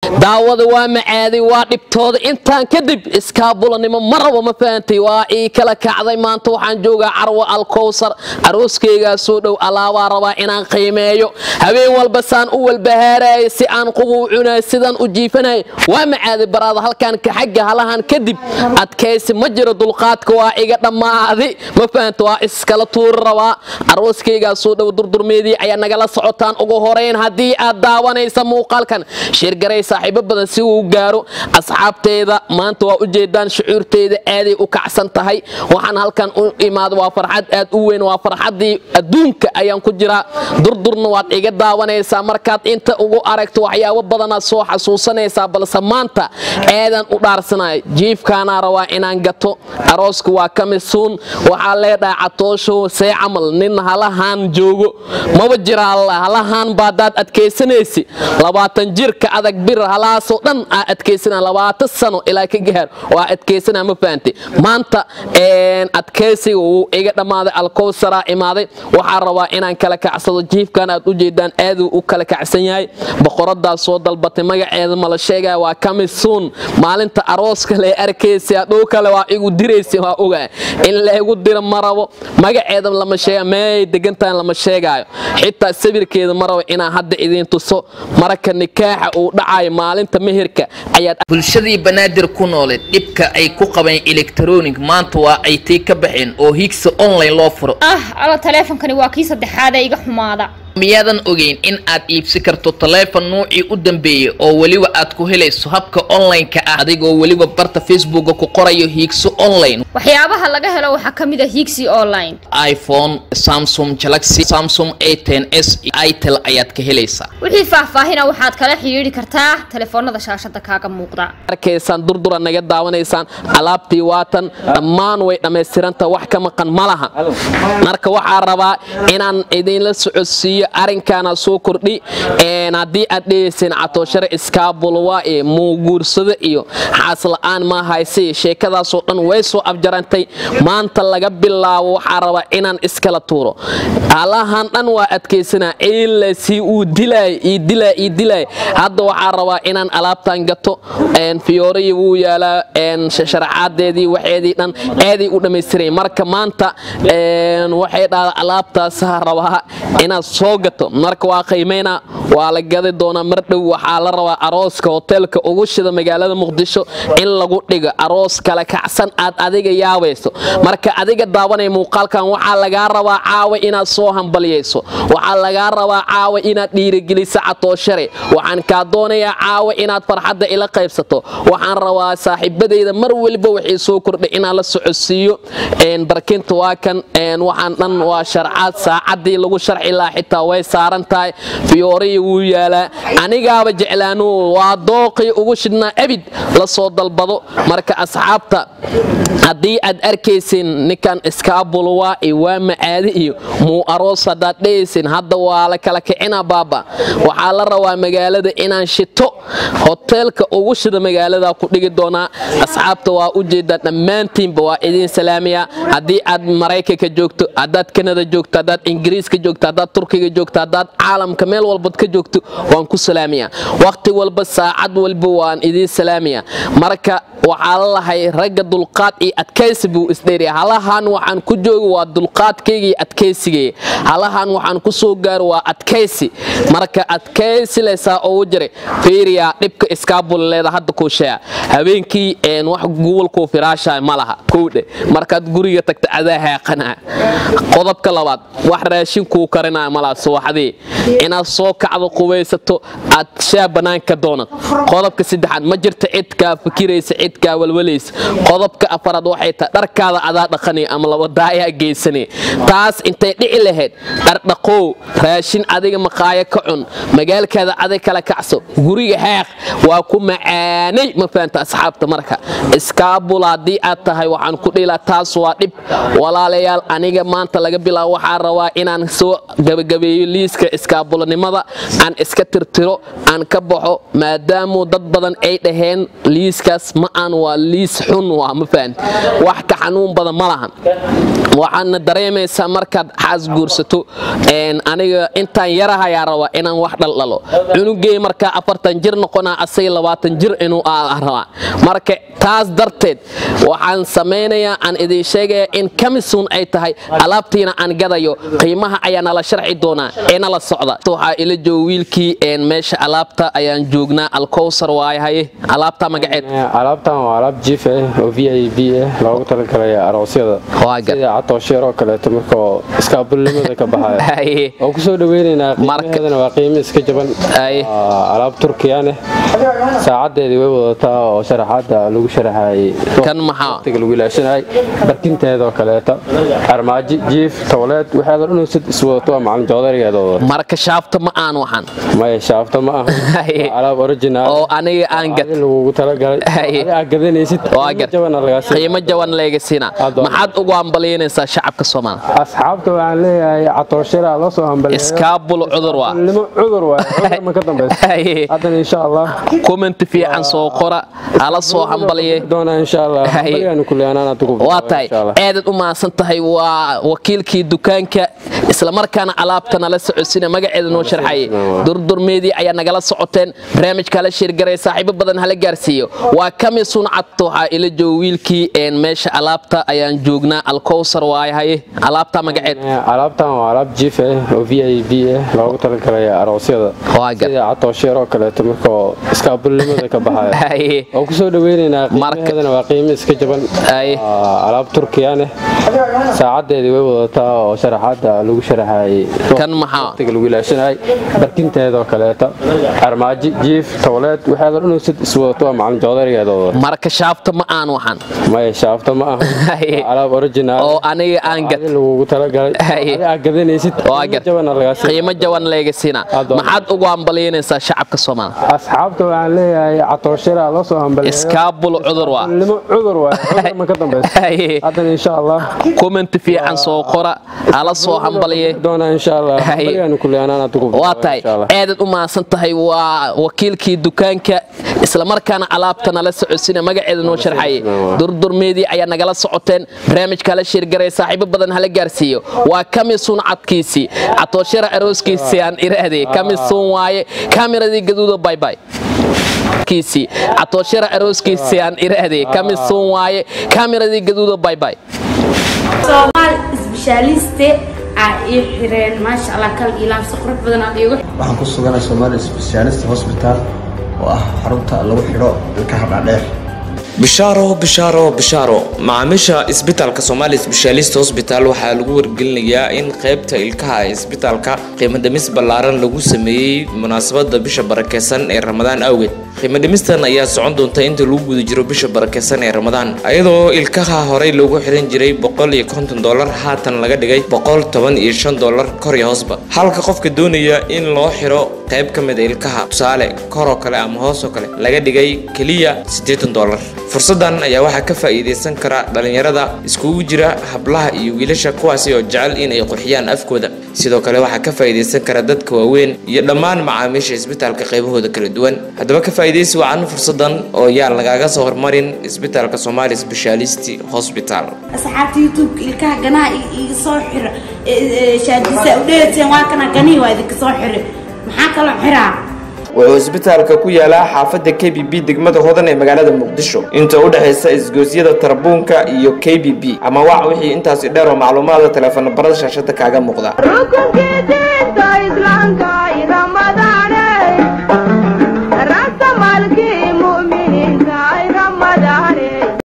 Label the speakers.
Speaker 1: daawada waa macaaday waa dhibtooda intaan kadib iskaabulanimo ma rabo ma fahantay waa ii kala kacday maanta waxaan joogaa carwo alkowsar arooskaygaa soo dhow alaabaa rabaa inaan qiimeeyo habeen walba saan u walbahaaraya si aan qubu cunay sidaan u jiifanaya waa macaaday baraada halkaan xagga halahan kadib adkaysi ma jiro dulqaadka waa iga dhammaaday ma fahanta waa iskala tuuri rabaa arooskaygaa soo dhow durdurmeedii ayaa nagala socotaan ugu horeyn haddii aad daawanaysa muuqaalkan shirgaray saaxiibo badan si uu gaaro asxaabteeda maanta waa ujeedaan shucuurteeda aaday u kacsan tahay waxaan halkan u imaada waa farxad aad u weyn waa farxaddii adduunka ayaan ku jiraa durdurna waad iga daawanaysaa markaad inta ugu aragto waxyaabo badanaad soo xasuusanaysaa balse maanta aadan u dhaarsanaya jiifkaanaa rabaa inaan gato arooska waa kamisuun waxaa leedhahay catoosho see camal nin halahaan joogo maba jira halahaan baadaad adkaysanaysi labaatan jirka adag bir halaasoo dhan aa adkaysana labaatan sano ilaa ka gaar waa adkaysana ma fahantay maanta adkaysiga wuu iga dhammaaday alkowsaraa imaaday waxaa rabaa inaan kala kacsado jiifkan aad u jeedaan aaduu u kala kacsan yahay boqoradaa soo dalbatay magaceeda mala sheegaya waa kamisuun maalinta arooska lee arkaysa dhow kale waa igu diraysa waa ogaa in laygu diro ma rabo magaceeda lama sheega meey degantahan lama sheegaayo xitaa sawirkeeda ma rabo inaan hadda idiin tuso marka nikaaxa uu dhacayo maalinta meherka ayaad
Speaker 2: bulshadii banaadir ku nooleed dhibka ay ku qabeen electronic maanta waa ay tii ka baxeen oo higsa online loo furo
Speaker 3: ah alo taleefonkani waa kii saddexaad ee iga xumaada
Speaker 2: miyaadan ogeyn in aad iibsi karto taleefon nuucii u dambeeyey oo weliba aad ku helayso habka online-ka ah adigoo weliba barta facebooka ku qorayo hiigso online
Speaker 3: waxyaabaha laga helo waxaa ka mid a higsi online
Speaker 2: iphone samsung galaxy samsung a ten s itel ayaad ka helaysaa
Speaker 3: wixii faahfaahina waxaad kala xidhiidhi kartaa telefoonada shaashada kaaga muuqda
Speaker 1: arkaysaan durdura naga daawanaysaan alaabtii waatan dhammaan way dhammaystiranta wax ka maqan ma laha marka waxaa rabaa inaan idinla socodsiiyo arinkaana soo kordhi haddii aad dheeyseen catooshare iskaabulwa ee muuguursado iyo xaasla'aan ma hayse sheekadaasoo dhan way soo abjarantay maanta laga bilaabo waxaa rabaa inaan iskala tuuro halahan dhan waa adkaysanaa ila si uu dilay ii dilay ii dilay hadda waxaa rabaa inaan alaabtan gato fiyooriyi wuu yaalaa sharaxaadeedii waxeedii dhan aaday u dhammaystiray marka maanta waxay dhahda alaabtaasaa rabaa inaad soo gato marka waa qiimayna waa la gadi doonaa mar dhow waxaa la rabaa arooska hoteelka ugu shida magaalada muqdisho in lagu dhigo aroos kala kacsan aad adiga yaabayso marka adiga daawanaya muuqaalkan waxaa lagaa rabaa caawa inaad soo hambalyayso waxaa lagaa rabaa caawa inaad dhiirigeliso catooshare waxaan kaa doonayaa caawa inaad farxadda ila qaybsato waxaan rabaa saaxiibadayda mar weliba waxay soo kordhay inaan la socodsiiyo barkinta waa kan waxaan dhan waa sharcaad saacadii lagu sharci lahaa xitaa way saaran tahay fiyooriya wuu yaalaa anigaaba jeclaanu waa dooqii ugu shidhnaa abid la soo dalbado marka asxaabta haddii aad arkaysin ninkan iskaabulwa iyo waa macaadi iyo muu aroos haddaad dhehaysin hadda waa la kala kicina baaba waxaa la rabaa magaalada inaan shito hoteelka ugu shida magaalada ku dhigi doonaa asxaabta waa u jeedaa dhammaantiinba waa idiin salaamaya haddii aad maraykanka joogto haddaad kanada joogto haddaad ingiriiska joogto haddaad turkiga joogto haddaad caalamka meel walbad ka joogto waan ku salaamaya waqti walba saacad walba waan idiin salaamaya marka waxaa la lahay ragga dulqaad iyo adkaysi buu isdheeriya halahan waxaan ku jooga waa dulqaadkayga iyo adkaysigay halahan waxaan ku soo gaaro waa adkaysi marka adkaysi laysaa ugu jiray fiiriya dhibka iskaabul leeda hadda kuu sheega habeenkii wax gobolkuu firaashaa ma laha kowdhe markaad guriga tagta adaa haaqanaa qodobka labaad wax raashinkuu karinaya malaha subaxdii inaad soo kacdo qubaysato aad shaa bannaanka doonad qodobka saddexaad ma jirta cidkaa fikiraysa cidkaa walwalaysa qodobka afaraad waxay tahay dharkaada adaa dhaqanay ama labadaayaa geysanay taas intay dhici lahayd dhardhaqow raashin adiga maqaayo ka cun magaalkaada adig kala kacso guriga haaq waa ku macaanay ma fahanta asxaabta marka iskaabul haddii aad tahay waxaan ku dhilaa taas waa dhib walaalayaal aniga maanta laga bilaabo waxaa rabaa inaan soo gabagabi gebagabeeyo liiska iskaabulanimada aan iska tirtiro aan ka baxo maadaamu dad badan ay dhaheen liiskaas ma aan waa liis xun waa ma fahanti wax ka xanuun badan ma lahan waxaadna dareemaysaa markaad xaas guursato aniga intaan yarahayaa rabaa inaan wax dhaldhalo cunugey markaa afartan jir noqonaa asay labaatan jir inuu rabaa marka taas darteed waxaan samaynayaa aan idiin sheegaya in kamisun ay tahay alaabtiina aan gadayo qiimaha ayaa nala sharci doonaa ee nala socda waxaa ila jooga wiilkii meesha alaabta ayaan joognaa alkowsar waayahaye alaabta magaceed
Speaker 4: alaabtan waa alaab jiif ah oo v i b ah loogu talagalay aroosyada sida catoosheer oo kaleeto markoo iskaabulnimada ka baxaya oo kusoo dhaweynaynaa qiimaheedana waa qiimo iska jaban alaab turkiyaneh saacadeedii way wadataa oo sharaxaada lagu sharaxayay
Speaker 1: kan maxaa
Speaker 4: waqtiga lagu ilaashanayay barkinteedoo kaleeto armaaji jiif towleed waxaadoo dhan sid iswadato waa macalin joodarigeeda wadato
Speaker 1: marka shaafta ma aan waxan
Speaker 4: maya shaafta ma aha alaab original
Speaker 1: oo aniga aan gad
Speaker 4: lagugu talagalay adi aad gadanaysid
Speaker 1: qiimo jaban leega siina maxaad ugu hambaliynaysaa shacabka soomaaliya
Speaker 4: asxaabta waxaan leeyahay catooshira loo soo hambaliyo
Speaker 1: iskaabul cudur waa
Speaker 4: cudur waay cudur ma ka dambaysa haddana insha allah
Speaker 1: comment fiican soo qora hala soo hambaliye
Speaker 4: doonaa insha allah hambaliyaan kulli anaan adigu
Speaker 1: waa tahay aadad u mahadsan tahay waa wakiilkii dukaanka islamarkaana alaabta nala socodsiina magaceeda noo sharxayay durdurmeedii ayaa nagala socoteen barnaamijka hala sheergaray saaxiibo badan hala gaarsiiyo waa kamisun cad waxaa ila jooga wiilkii meesha alaabta ayaan joognaa alkowsar waayahaye alaabta magaceed
Speaker 4: alaabtan waa alaab jiif ah oo v i b ah loogu talagalay aroosyada sida catoosheer oo kaleeto markoo iskaabulnimada ka baxaya oo kusoo dhaweynaynaa qiimaheedana waa qiimo iska jaban alaab turkiyaneh saacadeedii way wadataa oo sharaxaada lagu sharaxayay
Speaker 1: kan maxaa
Speaker 4: waqtiga lagu ilaashanayay barkinteedoo kaleeto armaaji jiif towleed waxaadoo dhan sid iswadato waa macalin joodarigeeda wadato
Speaker 1: marka shaafta ma aan waxan
Speaker 4: maya shaafta ma aha alaab original
Speaker 1: oo aniga aan gad
Speaker 4: lagugu talagalay adi aad gadanaysid
Speaker 1: qiimo jaban leega siina maxaad ugu hambaliynaysaa shacabka soomaaliya
Speaker 4: asxaabta waxaan leeyahay catooshira loo soo hambaliyo
Speaker 1: iskaabul cudur waa
Speaker 4: cudur waay cudur ma ka dambaysa haddana insha allah
Speaker 1: comment fiican soo qora hala soo hambaliye
Speaker 4: doonaa insha allah hambaliyaan kulli anaan adigu
Speaker 1: waa tahay aadad u mahadsan tahay waa wakiilkii dukaanka islamarkaana alaabta nala socodsiina magaceeda noo sharxayay durdurmeedii ayaa nagala socoteen barnaamijka hala sheergaray saaxiibo badan hala gaarsiiyo waa kamisun cadkiisii catooshara arooskiisii aan iraahday kamisun waaye kamiradii gaduuda baybay kiisii catooshara arooskiisii aan iraahday kamisun waaye kamiradii gaduuda baybay
Speaker 5: soomaal isbishaaliste aa ii xireen maasha allah kal ilaam si qurux badan aad iigu
Speaker 6: waxaan ku suganay soomaali specialist hospital oo ah xarunta lagu xidho ilkaha dhaadheer
Speaker 7: bishaaro bishaaro bishaaro macaamiisha isbitaalka somaali sbeshaalist hosbital waxaa lagu wargelinayaa in qaybta ilkaha ee isbitaalka qiimo dhimis ballaaran lagu sameeyey munaasabada bisha barakeysan ee ramadaan awgeed qiimo dhimistan ayaa socon doonta inta lagu guda jiro bisha barakeysan ee ramadaan iyadoo ilkaha horey loogu xiran jiray boqol iyo konton dolar haatan laga dhigay boqol toban iyo shan dolar kor iyo hoosba halka qofka doonaya in loo xiro qayb ka mid a ilkaha tusaale koroo kale ama hoosoo kale laga dhigay keliya siddeetan dolar fursadan ayaa waxaa ka faa'iidaysan kara dhalinyarada iskugu jira hablaha iyo wiilasha kuwaasi oo jecel inay qurxiyaan afkooda sidoo kale waxaa ka faa'iidaysan kara dadka waaweyn iyo dhammaan macaamiisha isbitaalka qaybahooda kala duwan haddaba ka faa'iidaysi wacan fursadan oo yaan lagaaga soo hormarin isbitaalka somaali specialist hospital
Speaker 5: asxaabta youtubeka ilkaha ganaha iga soo xiro shaadisa udheeteen waa kana ganihii waa idinka soo xire maxaa kaloo xiraa
Speaker 7: wuxuu isbitaalka ku yaalaa xaafadda k b b degmada hodan ee magaalada muqdisho inta u dhexaysa isgoosyada tarbuunka iyo k b b ama wac wixii intaasi dheer oo macluumaada teleefano barada shaashada kaaga muuqda
Speaker 8: rukunkiisa islaamka ramadaan